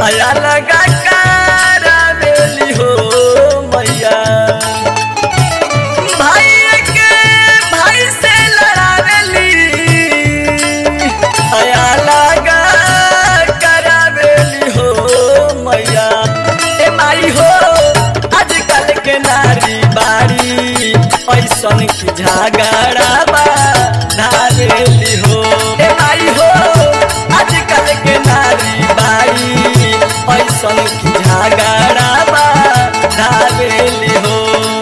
आया लगा करावेली हो मैया भाई के भाई से लड़ावेली आया लगा करावेली हो मैया ए माई हो आजकल के नारी बाड़ी ऐसन की झगड़ा बा धावेली हो ए माई हो आजकल के नारी बाड़ी ऐसन की झगड़ा बा धावेली हो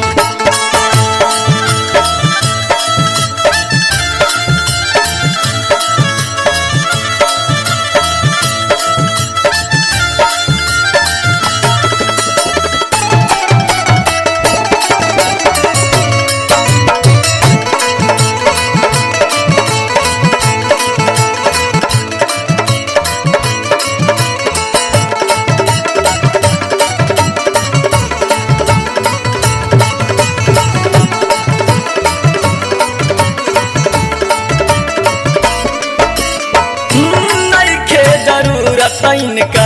नइखे जरूरत इनका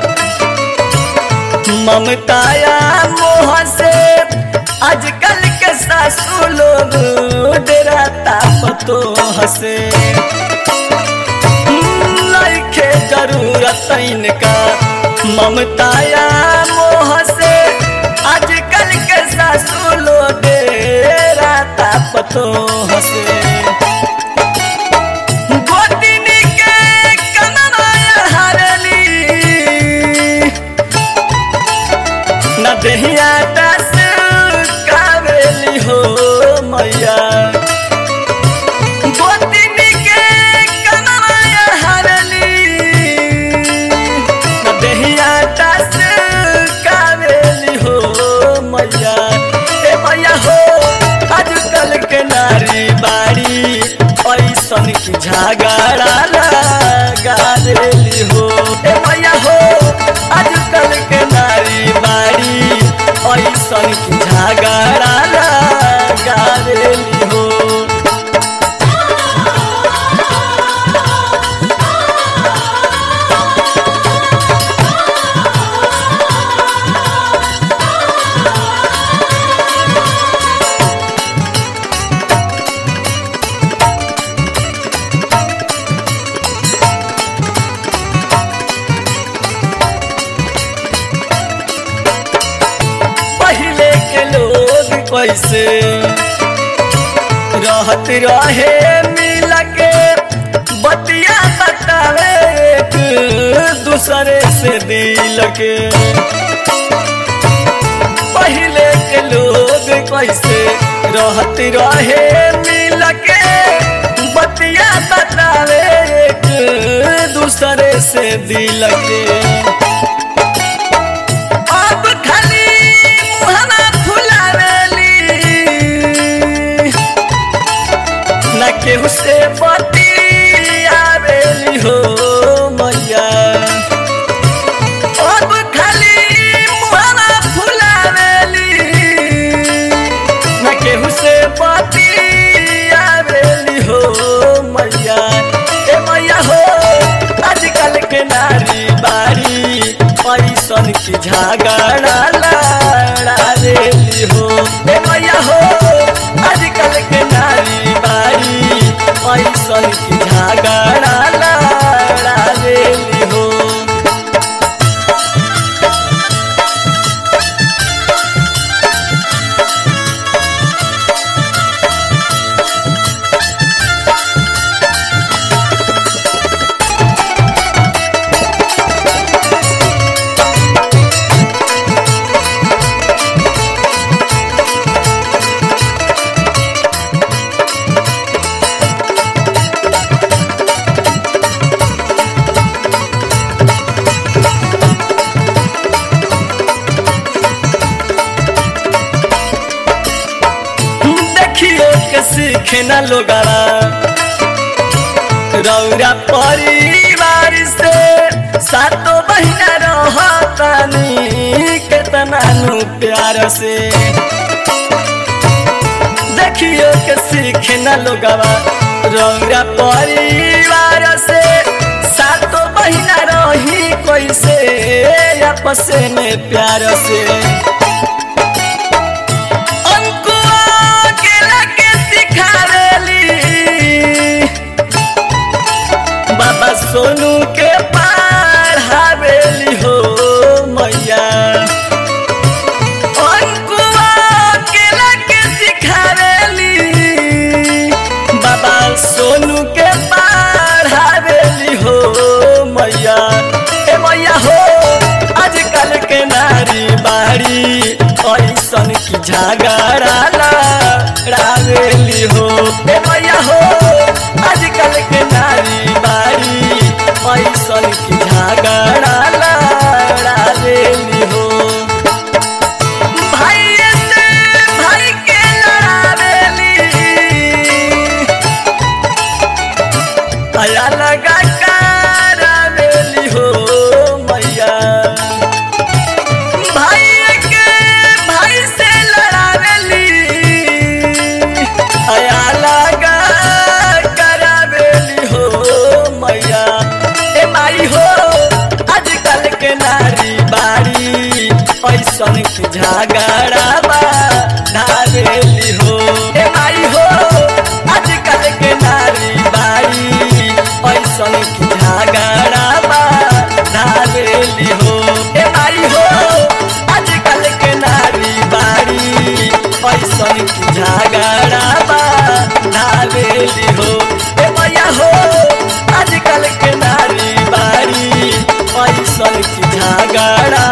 ममताया मोह से आजकल के सासू लोग डराता पतो हसे नइखे जरूरत इनका ममताया मोह से आजकल के सासू लोग डराता पतो हसे गोतिनी के कननाया हरली न देहिया दस कावेली हो मैया गोतिनी के कननाया हरली न देहिया दस कावेली हो मैया ए मैया हो आजकल के नारी बाड़ी ऐसन की झगड़ा लगा देली हो ए मैया हो आजकल के नारी बाड़ी ऐसन की झगड़ा लगा देली हो पहले के लोग कैसे रहत रहे मिल के बतिया बतावे एक दूसरे से दिल के पहले के लोग कैसे रहत रहे मिल के बतिया बतावे एक दूसरे से दिल के अब खाली मुहना फुलावेली न केहू से बतियावेली हो मैया अब खाली मुहना फुलावेली न केहू से बतियावेली हो मैया ए मैया हो आजकल के नारी बाड़ी ऐसन की झगड़ा लड़ा देली हो ए मैया हो आजकल के नारी बाड़ी ऐसन की झगड़ा लड़ा देली हो देखियो के सीखे न लोगारा रौरा परिवार से सातो महीना रहतानी केतना नु प्यार से देखियो के सीखे न लोगवा रौरा परिवार से सातो महीना रही कैसे बसे में प्यार से अंकुआ केला के सिखावेली बाबा सोनू के पढ़ावेली हो मैया अंकुआ केला के सिखावेली बाबा सोनू के पढ़ावेली हो मैया ए मैया हो आजकल के नारी बाड़ी ऐसन की झगड़ा रावेली हो ए मैया हो आजकल के नारी बाड़ी ऐसन की झगड़ा रावेली हो भाई से भाई के लड़ावेली आया लगा करावेली हो मैया भाई के भाई से लड़ावेली आया लगा करावेली हो मैया ए माई हो आजकल के नारी बाड़ी ऐसन की झगड़ा बा धावेली हो ए माई हो आजकल के नारी बाड़ी ऐसन की झगड़ा बा धावेली हो ए माई हो आजकल के नारी बाड़ी ऐसन की झगड़ा बा धावेली हो ए मैया हो आजकल के नारी बाड़ी ऐसन की झगड़ा